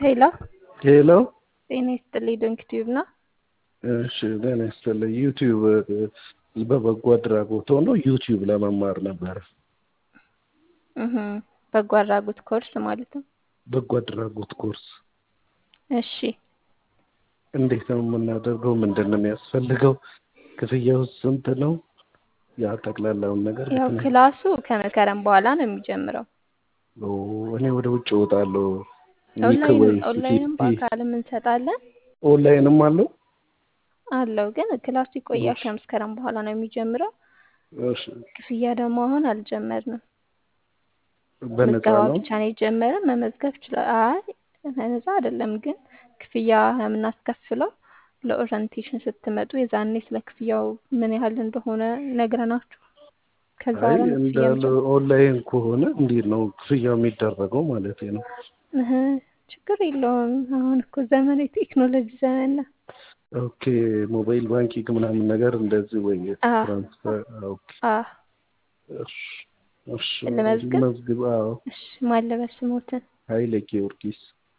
ሄሎ ሄሎ ጤና ይስጥልኝ። ዶንክ ቲዩብ ነው። እሺ ጤና ይስጥልኝ። ዩቲዩብ በበጎ አድራጎት ሆኖ ዩቲዩብ ለመማር ነበረ። እህ በጎ አድራጎት ኮርስ ማለት ነው። በጎ አድራጎት ኮርስ እሺ እንዴት ነው የምናደርገው? ምንድን ነው የሚያስፈልገው? ክፍያው ስንት ነው? ያ ጠቅላላውን ነገር ያው ብትነግሪኝ። ክላሱ ከመስከረም በኋላ ነው የሚጀምረው። ኦ እኔ ወደ ውጭ እወጣለሁ። ዊክ ኦንላይን ወይ ኦንላይንም ፊፍቲ በአካልም እንሰጣለን ኦንላይንም አለው። አለው ግን ክላሱ ይቆያል። እሺ ከመስከረም በኋላ ነው የሚጀምረው። እሺ ክፍያ ደግሞ አሁን አልጀመርንም። በነፃ ምዝገባ ነው። ብቻ ነው የጀመርን። መመዝገብ ይችላል። አይ በነፃ አይደለም ግን ክፍያ የምናስከፍለው ለኦሪንቴሽን ስትመጡ የዛኔ ስለ ክፍያው ምን ያህል እንደሆነ ነግረናችሁ ከዛ አይ በኋላ ነው ክፍያ እንዳለ የሚጀምረው። ኦንላይን ከሆነ እንዴት ነው ክፍያው የሚደረገው ማለት ነው? እህ ችግር የለውም። አሁን እኮ ዘመን የቴክኖሎጂ ዘመን ነው። ኦኬ ሞባይል ባንኪንግ ምናምን ነገር እንደዚህ ወይ አዎ ትራንስፈር ኦኬ አዎ እሺ እሺ ልመዝግብ። መዝግብ አዎ እሺ ማን ልበል ስሞትን? ኃይለ ጊዮርጊስ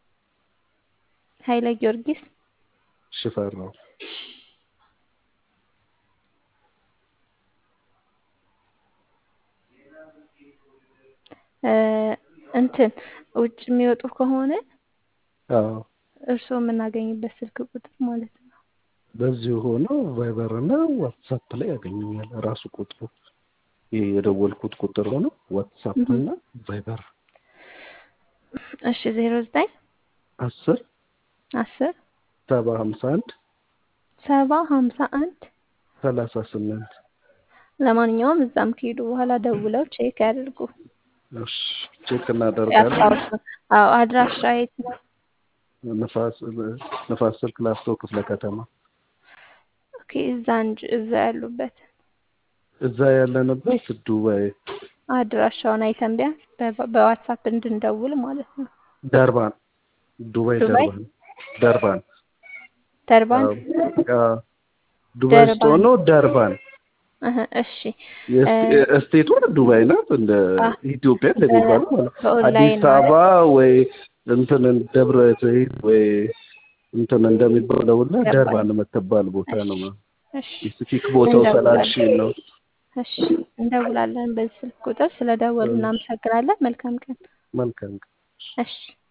ኃይለ ጊዮርጊስ ሽፈራው እ እንትን ውጭ የሚወጡ ከሆነ አዎ እርስዎ የምናገኝበት ስልክ ቁጥር ማለት ነው። በዚሁ ሆኖ ቫይበር እና ዋትሳፕ ላይ ያገኙኛል። ራሱ ቁጥሩ ይሄ የደወልኩት ቁጥር ሆኖ ዋትሳፕ እህ እና ቫይበር እሺ ዜሮ ዘጠኝ አስር አስር ሰባ ሀምሳ አንድ ሰባ ሀምሳ አንድ ሰላሳ ስምንት ለማንኛውም እዛም ከሄዱ በኋላ ደውለው ቼክ ያድርጉ። እሺ ቼክ እናደርጋለን። ያስታውሱ። አዎ አድራሻ የት ነው? ንፋስ ንፋስ ስልክ ላፍቶ ክፍለ ከተማ ኦኬ እዛ እንጂ እዛ ያሉበት እዛ ያለንበት ዱባይ አድራሻውን አይተን ቢያንስ በ- በዋትሳፕ እንድንደውል ማለት ነው። ደርባን ዱባይ ዱባይ ደርባን ደርባን ደርባን አዎ አዎ ዱባይ ውስጥ ደርባን ሆኖ ደርባን እህ እሺ እ የስቴ- ስቴቷ ዱባይ ናት። እንደ አ ኢትዮጵያ በ- እንደሚባለው ማለት ነው። በኦንላይን አዲስ አበባ ማለት ወይ እንትን ደብረ ዘይት ወይ እንትን እንደሚባለው እና ገባኝ። ደርባን የምትባል ቦታ እሺ ነው። እሺ ስፔሲፊክ ቦታው እንደውላለን። ስላልሽኝ ነው። እሺ እንደውላለን። በዚህ ስልክ ቁጥር ስለደወሉ እሺ እናመሰግናለን። መልካም ቀን። መልካም እሺ